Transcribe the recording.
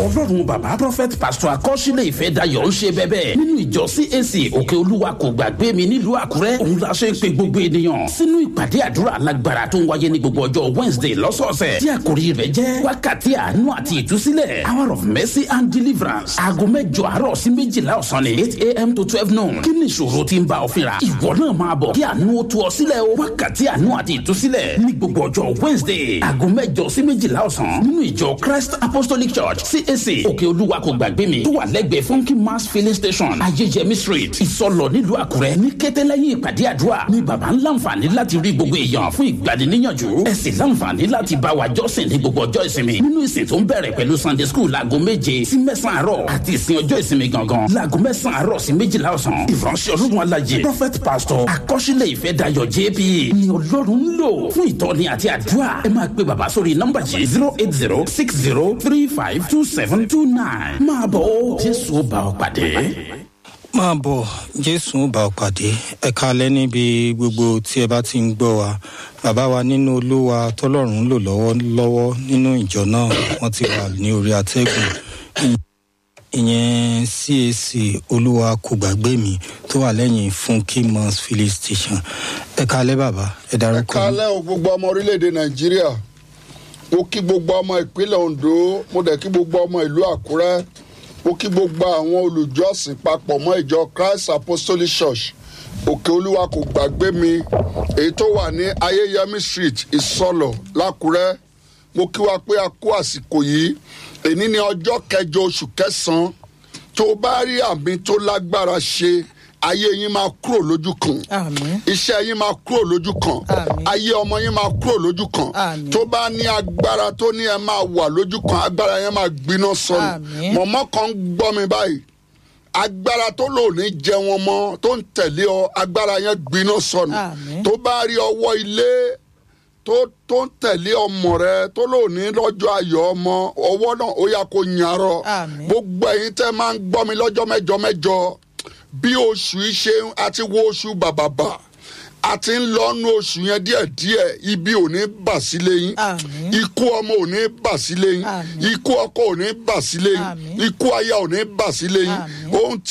ọlọ́run bàbá prophet pastor akọ́ṣílẹ̀ ìfẹ́ dayọ̀ ń ṣe bẹ́bẹ́ nínú ìjọ cac òkè olúwa kò gbàgbé mi nílùú àkúrẹ́ òun la ṣe ń pe gbogbo ènìyàn sínú ìpàdé àdúrà alágbára tó ń wáyé ní gbogbo ọjọ́ wednesday lọ́sọ̀ọ̀sẹ̀ tí àkòrí rẹ̀ jẹ́ wákàtí àánú àti ìtúsílẹ̀ hour of mercy and deliverance aago mẹ́jọ àárọ̀ sí méjìlá ọ̀sán ni eight a.m. to twelve noon kí ni ìṣòro ti ń bá ọ fínra ìwọ náà máa bọ̀ kí àánú ó tú ọ sílẹ̀ o wákàtí àánú àti ìtúsílẹ̀ ní gbogbo ọjọ́ wednesday aago mẹ́jọ sí méjìlá ọ̀sán nínú ìjọ christ apostolic church cac òkè olúwa kò gbàgbé mi tó wà lẹ́gbẹ̀ẹ́ funky mass filling station ayéjẹmí street ìsọlọ nílùú àkúrẹ́ ní kété lẹ́yìn ìpàdé àdúrà ni bàbá ń láǹfààní láti rí gbogbo èèyàn fún ìgbaniníyànjú ẹ sì láǹfààní láti bá wa jọ́sìn ní gbogbo ọjọ́ ìsinmi nínú ìsìn tó ń bẹ̀rẹ̀ pẹ̀lú sunday school láago méje sí mẹ́sàn-án àárọ̀ àti ìsìn ọjọ́ ìsinmi gangan láago mẹ́sàn-án àárọ̀ sí méjìlá ọ̀sán ìránṣẹ́ ọlọ́run alájẹ prophet pastor akọ́ṣílẹ̀ ìfẹ́ dayọ̀ jp ni ọlọ́run ń lò fún ìtọ́ni àti àdúrà ẹ máa pe bàbá sórí nọ́mbà yìí zero eight zero six zero three five two seven two nine máa bọ̀ ó jésù ó bá ọ pàdé. máa bọ̀ jésù ó bá ọ pàdé ẹ kalẹ́ níbi gbogbo tí ẹ bá ti ń gbọ́ wa bàbá wa nínú olúwa tọ́lọ́run ń lò lọ́wọ́lọ́wọ́ nínú ìjọ náà wọ́n ti wà ní orí atẹ́gùn ìyẹn cac olúwa kò gbàgbé mi tó wà lẹ́yìn funky mons filling station ẹ kalẹ́ bàbá ẹ ẹ darúkọ kálẹ̀ o gbogbo ọmọ orílẹ̀-èdè nàìjíríà mo kí gbogbo ọmọ ìpínlẹ̀ ondo mo dẹ̀ kí gbogbo ọmọ ìlú àkúrẹ́ mo kí gbogbo àwọn olùjọ́sìn papọ̀ mọ́ ìjọ christ apostolic church òkè olúwa kò gbàgbé mi èyí tó wà ní ayéyẹmí street ìsọlọ̀ lákúrẹ́ mo kí wa pé a kú àsìkò yìí èní ní ọjọ́ kẹjọ oṣù kẹsàn-án tó bá rí àmì tó lágbára ṣe ayé yín máa kúrò lójú kan Àmín. iṣẹ́ yín máa kúrò lójú kan Àmín. ayé ọmọ yín máa kúrò lójú kan Àmín. tó bá ní agbára tó ní ẹ máa wà lójú kan agbára yẹn máa gbiná sọnù Àmín. mọ̀mọ́ kan ń gbọ́ mi báyìí agbára tó lò ní jẹun ọmọ tó ń tẹ̀lé ọ agbára yẹn gbiná sọnù Àmín. tó bá rí ọwọ́ ilé tó tó ń tẹ̀lé ọmọ rẹ tó lò ní lọ́jọ́ ayọ̀ ọmọ ọwọ́ náà ó yà kó nyarọ Àmín. gbogbo ẹ̀yin tẹ́ máa ń gbọ́ mi lọ́jọ́ mẹ́jọ mẹ́jọ bí oṣù yìí ṣe ń- àti wo oṣù bàbàbà àti ń lọ́nu oṣù yẹn díẹ̀díẹ̀ ibi ò ní bà sílé yín Àmín. ikú ọmọ ò ní bà sílé yín Àmín. ikú ọkọ ò ní bà sílé yín Àmín. ikú aya ò ní bà sílé yín Àmín. ohun tí